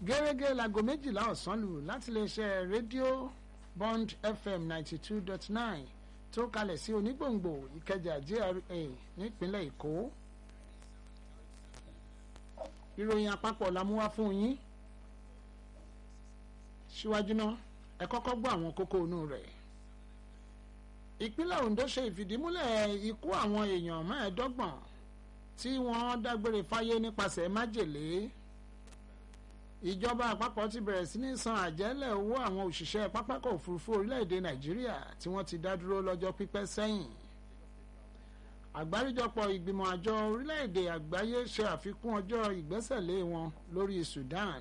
gẹ́gẹ́ láago méjìlá ọ̀sán lù láti lè ṣe rédíò bond fm ninety two dot nine tó kalẹ̀ sí onígbòǹgbò ìkẹjà gra nípínlẹ̀ èkó ìròyìn àpapọ̀ la mú wá fún yín síwájú náà ẹ kọ́kọ́ gbọ́ àwọn kókó inú rẹ̀ ìpínlẹ̀ ondo ṣe ìfìdímúlẹ̀ ikú àwọn èèyàn mẹ́ẹ̀ẹ́dọ́gbọ̀n tí wọ́n dágbére fáyé nípasẹ̀ májèlé ìjọba àpapọ̀ ti bẹ̀rẹ̀ sí ní san àjẹ́lẹ̀ owó àwọn òṣìṣẹ́ pápákọ̀ òfurufú orílẹ̀-èdè nàìjíríà tí wọ́n ti dá dúró lọ́jọ́ pípẹ́ sẹ́yìn àgbáríjọpọ̀ ìgbìmọ̀ àjọ orílẹ̀-èdè àgbáyé ṣe àfikún ọjọ́ ìgbẹ́sẹ̀lé wọn lórí sudan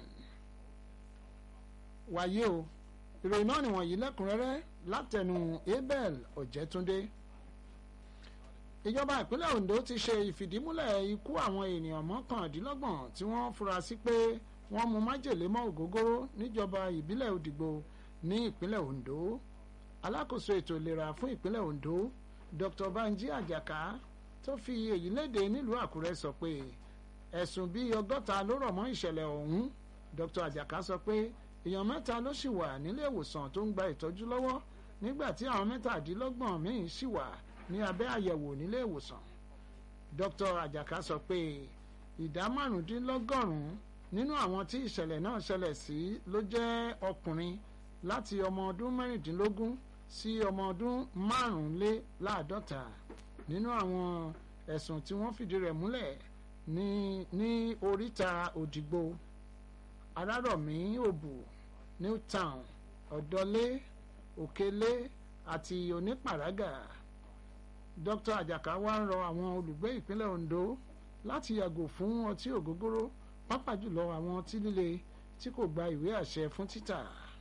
wàyí o ìròyìn náà nìwọ̀nyí lẹ́kùnrẹ́rẹ́ látẹnu abel ọ̀jẹ̀túndé ìjọba ìpínlẹ̀ ondo ti ṣe ìfìdímúlẹ̀ ikú àwọn ènìyàn mọ́kàndínlọ́gbọ̀n tí wọ́n fura sí pé wọ́n mu májèlé mọ́ ògógóró níjọba ìbílẹ̀ òdìgbò ní ìpínlẹ̀ ondo alákòóso ètò ìlera fún ìpínlẹ̀ ondo dr banji ajaka tó fi èyí léde nílùú àkúrẹ́ sọ pé ẹ̀sùn bíi ọgọ́ta ló rọ̀ mọ́ ìṣẹ̀lẹ̀ ọ̀hún dr ajaka sọ pé èèyàn mẹ́ta ló sì wà nílé ìwòsàn tó ń gba ìtọ́jú lọ́wọ́ nígbà tí àwọn mẹ́tàdínlọ́gbọ̀n míì sì wà ní abẹ́ àyẹ̀wò nílé ìwòsàn dr ajaka sọ pé ìdá márùndínlọ́gọ́rùn-ún nínú àwọn tí ìṣẹ̀lẹ̀ náà ṣẹlẹ̀ sí ló jẹ́ ọkùnrin láti ọmọ ọdún mẹ́rìndínlógún sí ọmọ ọdún márùnléláàádọ́ta nínú àwọn ẹ̀sùn tí wọ́n fìdí rẹ̀ múlẹ̀ ní ní oríta òdìgbò arárọ̀mí òbù newtown ọ̀dọ́lé òkèlé àti onípàrágà dr ajaka wá ń rọ àwọn olùgbé ìpínlẹ̀ ondo láti yàgò fún ọtí ògógóró pàápàá jùlọ àwọn ọtí líle tí kò gba ìwé àṣẹ fún títà.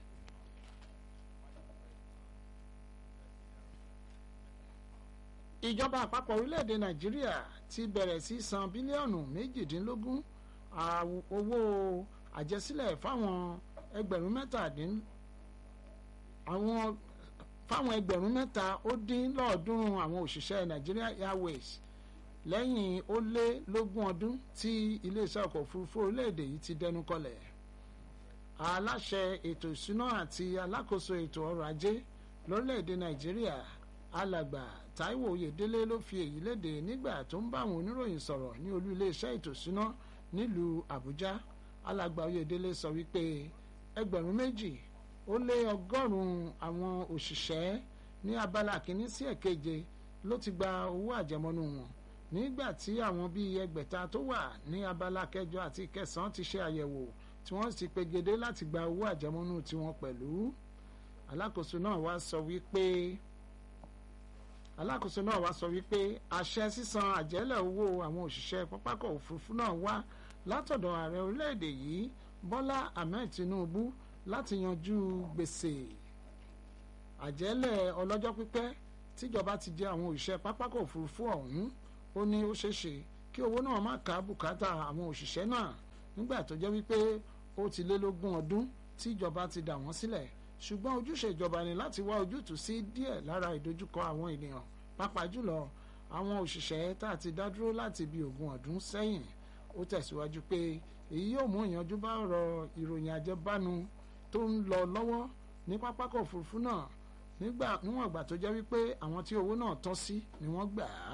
ìjọba àpapọ̀ orílẹ̀-èdè nàìjíríà ti bẹ̀rẹ̀ sí san bílíọ̀nù méjìdínlógún owó àjẹsílẹ̀ fáwọn ẹgbẹ̀rún mẹ́tàdín àwọn fáwọn ẹgbẹ̀rún mẹ́ta ó dín lọ́ọ̀ọ́dúnrún àwọn òṣìṣẹ́ Nigeria Airways lẹ́yìn ó lé lógún ọdún tí iléeṣẹ́ ọkọ̀ òfurufú orílẹ̀-èdè yìí ti dẹnu kọlẹ̀ aláṣẹ ètò ìṣúná àti alákòóso ètò ọrọ̀ ajé lórílẹ̀-èdè Nàìjíríà alàgbà Táíwò Oyèdélé ló fi èyí léde nígbà tó ń bá àwọn oníròyìn sọ̀rọ̀ ní olú iléeṣẹ́ ètò ìṣúná nílùú Àbújá alàgbà Oyèdélé sọ wípé ẹgbẹ̀rún méjì ó lé ọgọ́rùn-ún àwọn òṣìṣẹ́ ní abala kìíní sí ẹ̀keje ló ti gba owó àjẹmọ́nú wọn nígbà tí àwọn bíi ẹgbẹ̀ta tó wà ní abala kẹjọ àti kẹsàn-án ti ṣe àyẹ̀wò tí wọ́n sì pegedé láti gba owó àjẹmọ́nú tiwọn pẹ̀lú alákòóso náà wá sọ wípé alákòóso náà wá sọ wípé àṣẹ sísan àjẹ́lẹ̀ owó àwọn òṣìṣẹ́ pápákọ̀ òfurufú náà wá látọ̀dọ̀ ààrẹ orílẹ̀-èdè yìí Bọ́lá Ahmed Tinubu láti yanjú gbèsè àjẹ́lẹ̀ ọlọ́jọ́ pípẹ́ tíjọba ti jẹ àwọn òṣìṣẹ́ pápákọ̀ òfurufú ọ̀hún ó ní ó ṣeéṣe kí owó náà má ká bùkátà àwọn òṣìṣẹ́ náà nígbà tó jẹ́ wípé ó ti lé lógún ọdún tíjọba ti dà wọ́n sílẹ̀ ṣùgbọ́n ojúṣe ìjọba ni láti wá ojútùú sí díẹ̀ lára ìdojúkọ àwọn ènìyàn pàápàá jùlọ àwọn òṣìṣẹ́ tá a ti dá dúró láti bí ogún ọdún sẹ́yìn ó tẹ̀síwájú pé èyí yóò mú ìyanjú bá ọ̀rọ̀ ìròyìn àjẹbánu tó ń lọ lọ́wọ́ ní pápákọ̀ òfurufú náà nígbà níwọ̀n ìgbà tó jẹ́ wípé àwọn tí owó náà tọ́ sí ni wọ́n gbà á.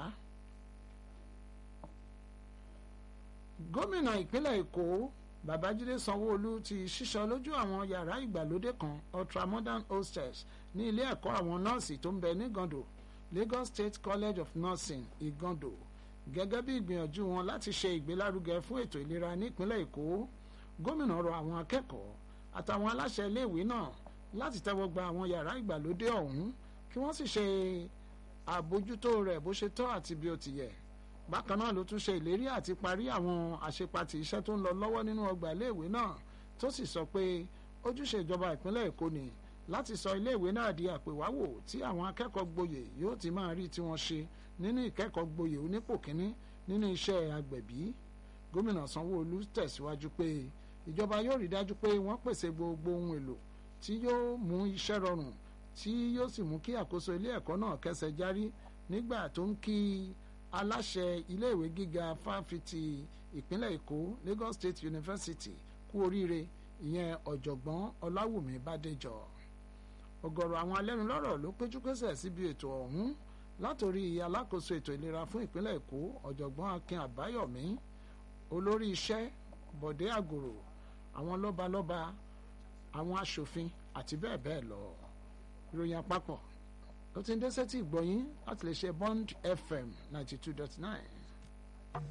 gómìnà ìpínlẹ̀ èkó babájídé sanwó-olú ti ṣíṣọ lójú àwọn yàrá ìgbàlódé kan ultramodern hostels ní ilé ẹ̀kọ́ àwọn nọ́ọ̀sì tó ń bẹ ní gando Lagos State College of Nursing igando gẹ́gẹ́ bí ìgbìyànjú wọn láti ṣe ìgbélárugẹ fún ètò ìlera nípínlẹ̀ èkó gómìnà rọ àwọn akẹ́kọ̀ọ́ àtàwọn aláṣẹ iléèwé náà láti tẹ́wọ́ gba àwọn yàrá ìgbàlódé ọ̀hún kí wọ́n sì ṣe àbójútó rẹ̀ bó ṣe tọ́ àti bí ó ti yẹ bákan náà ló tún ṣe ìlérí àti parí àwọn àṣepatì iṣẹ́ tó ń lọ lọ́wọ́ nínú ọgbà iléèwé náà tó sì sọ pé ojúṣe ìjọba ìpínlẹ̀ èkó ni láti sọ iléèwé náà di àpèwáwò tí àwọn akẹ́kọ̀ọ́ gboyè yóò ti máa rí tí wọ́n ṣe nínú ìkẹ́kọ̀ọ́ gboyè onípò kínní nínú iṣẹ́ agbẹ̀bí gómìnà sanwó-olú tẹ̀síwájú pé ìjọba yóò rí dájú pé wọ́n pèsè gbogbo ohun èlò tí yóò mú iṣẹ́ rọrùn tí yóò sì mú kí àkóso ilé ẹ̀kọ́ náà kẹsẹ̀ járí nígbà tó ń kí aláṣẹ iléèwé gíga fáfitì ìpínlẹ̀ èkó Lagos State University kú oríire ìyẹn ọ̀jọ̀gbọ́n ọláwùmí bádéjọ ọ̀gọ̀rọ̀ àwọn alẹ́nulọ́rọ̀ ló péjú pésẹ̀ síbi ètò ọ̀hún látòrí alákòóso ètò ìlera fún ìpínlẹ̀ èkó ọ̀jọ̀gbọ́n akin àbáyọ̀mí olórí iṣẹ́ bọ̀dé àgòrò àwọn lọ́balọ́ba àwọn aṣòfin àti bẹ́ẹ̀ bẹ́ẹ̀ lọ ìròyìn àpapọ̀ ló ti ń dé sétí ìgbọ̀yìn láti lè ṣe bond fm ninety two dot nine.